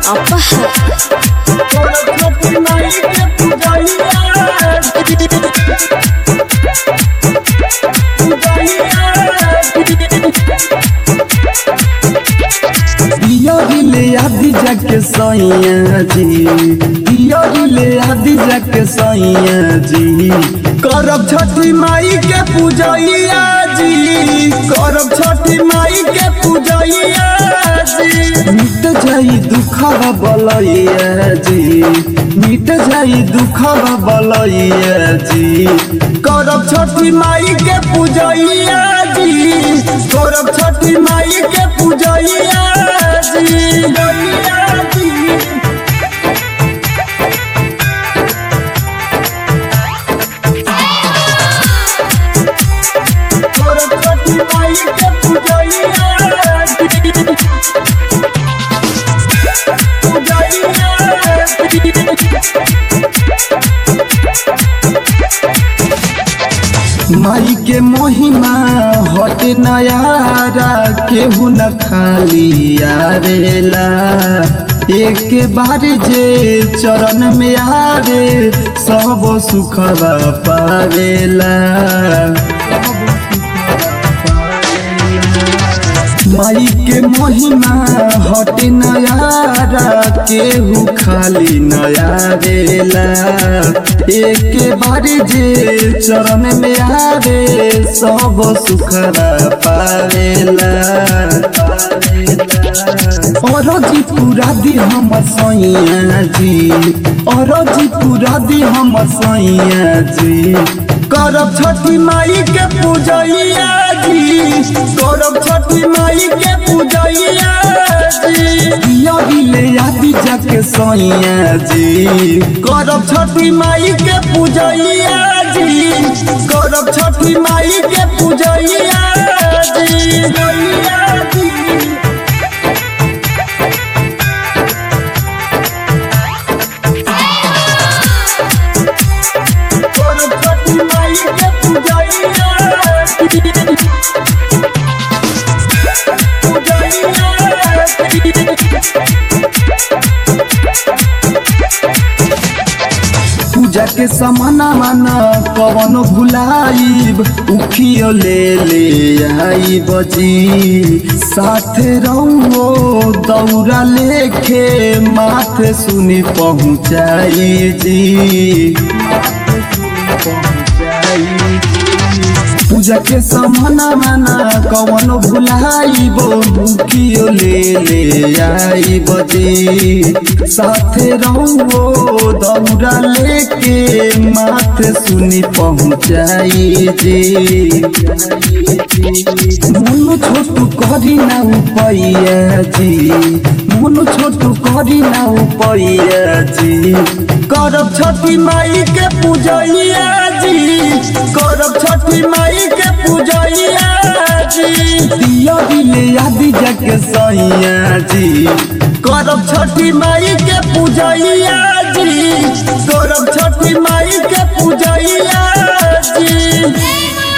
अपहर दियोले आदि जाके सैया जी दियोले आदि जाके सैया जी करब छठी माई के पूजैया जी करब छठी माई के पूजैया जी मिट जाई दुखवा बलैया जी मिट जाई दुखवा बलैया जी करब छठी माई के पूजैया जी करब छठी माई के पूजैया जी गैया जी करब छठी माई के पूजैया जी माई के महिमा हट नयारा केहू न खाली आवेला एक बार जे चरण में आवे सब सुखवा पावेला माई के महिमा हट नयारा केहू खाली नया बेला एक बार जे चरण में आवे सब सुखरा पावेला और जी पूरा दी हम सैया जी और जी पूरा दी हम सैया जी करब छठी माई के पूजैया जी करब छठी माई के पूजैया जी दियोले आदि जाके सैया जी करब छठी माई के पूजैया जी करब छठी माई के पूजैया जी गैया जी करब छठी माई के पूजैया जी पूजा के समाना माना कवन भुलाइब उखियो ले ले आई बजी साथे रहो दौरा लेके माथे सुनी पहुँचाई जी पूजा के समाना माना कवन भुलाइबो भूखियो ले ले आई बजी साथे रहो दौरा लेके माथे सुनी पहुँचाई जी मोनो छोटू करी ना उपैया जी मोनो छोटू करी ना उपैया जी करब छठी माई के पूजैया जी करब छठी माई के पूजैया जी दिया दिले आदि जाके सैया जी करब छठी माई के पूजैया जी करब छठी माई के पूजैया जी